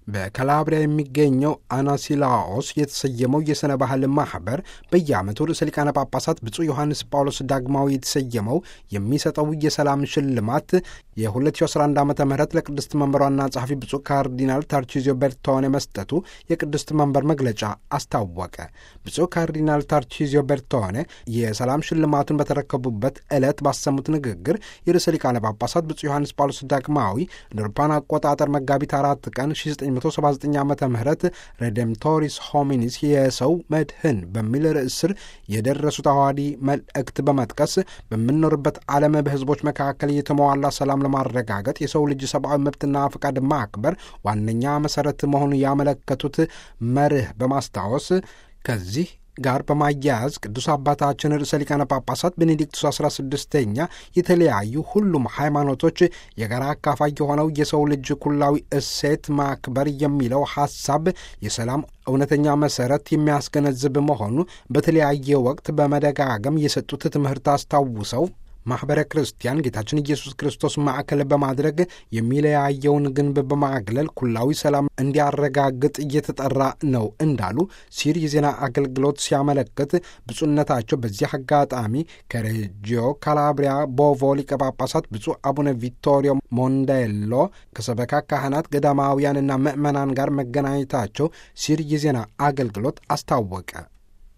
በካላብሪያ የሚገኘው አናሲላኦስ የተሰየመው የሥነ ባህል ማኅበር በየዓመቱ ርዕሰ ሊቃነ ጳጳሳት ብፁዕ ዮሐንስ ጳውሎስ ዳግማዊ የተሰየመው የሚሰጠው የሰላም ሽልማት የ2011 ዓ ም ለቅድስት መንበር ዋና ጸሐፊ ብፁዕ ካርዲናል ታርቺዚዮ ቤርቶኔ መስጠቱ የቅድስት መንበር መግለጫ አስታወቀ። ብፁዕ ካርዲናል ታርቺዚዮ ቤርቶኔ የሰላም ሽልማቱን በተረከቡበት ዕለት ባሰሙት ንግግር የርዕሰ ሊቃነ ጳጳሳት ብፁዕ ዮሐንስ ጳውሎስ ዳግማዊ እንደ አውሮፓውያን አቆጣጠር መጋቢት አራት ቀን 1979 ዓ ም ሬዴምቶሪስ ሆሚኒስ የሰው መድህን በሚል ርዕስ ስር የደረሱት አዋዲ መልእክት በመጥቀስ በምንኖርበት ዓለም በሕዝቦች መካከል የተሟላ ሰላም ለማረጋገጥ የሰው ልጅ ሰብአዊ መብትና ፈቃድ ማክበር ዋነኛ መሠረት መሆኑን ያመለከቱት መርህ በማስታወስ ከዚህ ጋር በማያያዝ ቅዱስ አባታችን ርዕሰ ሊቃነ ጳጳሳት ቤኔዲክቱስ አስራ ስድስተኛ የተለያዩ ሁሉም ሃይማኖቶች የጋራ አካፋይ የሆነው የሰው ልጅ ኩላዊ እሴት ማክበር የሚለው ሐሳብ የሰላም እውነተኛ መሠረት የሚያስገነዝብ መሆኑ በተለያየ ወቅት በመደጋገም የሰጡት ትምህርት አስታውሰው ማኅበረ ክርስቲያን ጌታችን ኢየሱስ ክርስቶስ ማዕከል በማድረግ የሚለያየውን ግንብ በማግለል ኩላዊ ሰላም እንዲያረጋግጥ እየተጠራ ነው እንዳሉ ሲር የዜና አገልግሎት ሲያመለክት ብፁዕነታቸው በዚህ አጋጣሚ ከሬጂዮ ካላብሪያ ቦቮ ሊቀ ጳጳሳት ብፁዕ አቡነ ቪቶሪዮ ሞንዴሎ ከሰበካ ካህናት ገዳማውያንና ምዕመናን ጋር መገናኘታቸው ሲር የዜና አገልግሎት አስታወቀ።